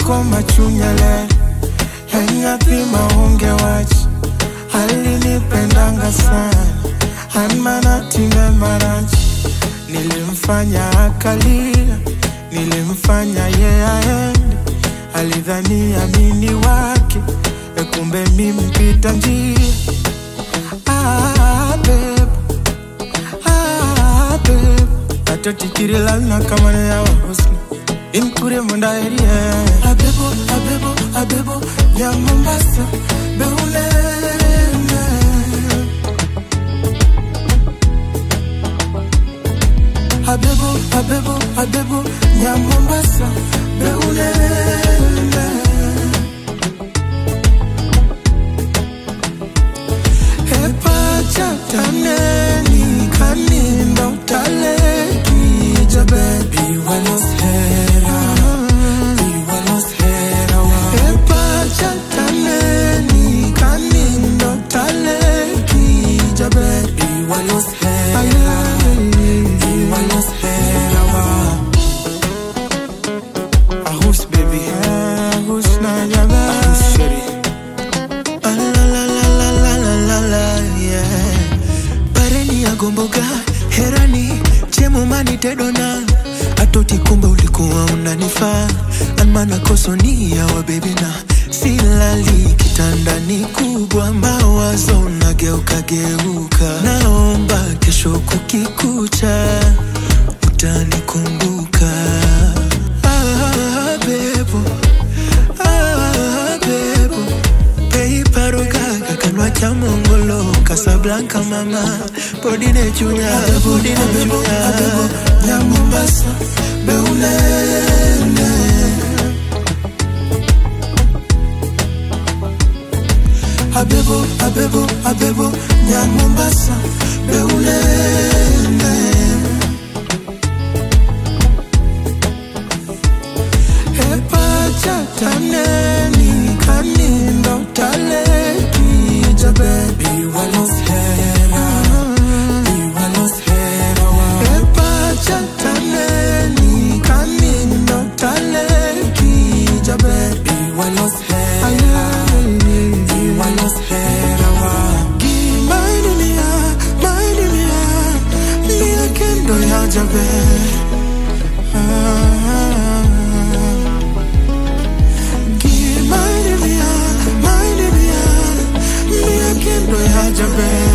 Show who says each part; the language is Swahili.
Speaker 1: ko machunyele yanyathi maonge wach alinipendanga sana anmanatime marach nilimfanya akalia nilimfanya ye aende alidhani amini wake ekumbe mimpita njia ah, babe. Ah, babe. atotikirilana kamane yawa husni inkure mundaerie abebo abebo abebo ya mombasa beulene abebo abebo abebo ya mombasa beulene epachataneni kanindo taleki jabebi waloshera iwaloshera epachataneni kanindo taleki jabebi waloshera iwaloshera ahus baby ahus na jabe ahus sheri Ah, la la la la la la la la yeah
Speaker 2: pareni ya gomboga herani chemomani tedona atoti kumbe ulikuwa unanifaa anmana kosonia wa bebina silali kitandani kubwa mawazo nageuka geuka naomba kesho kukikucha utanikumbuka ah, bebo ah, bebo peiparogaga kanwa cha mongolo kasablanka mama podine chunya podine
Speaker 1: abebo
Speaker 2: chunya
Speaker 1: abebo ya mombasa beulene abebo abebo abebo ya mombasa beulene epachataneni kanindo taleki jabebi waloshera iwaloshera epachataneni kanindo taleki jabebi waloshera iwaloshera gimaidunia maidunia mia kendo ya jabe Give my mia, my mia, mia kendo ya jabe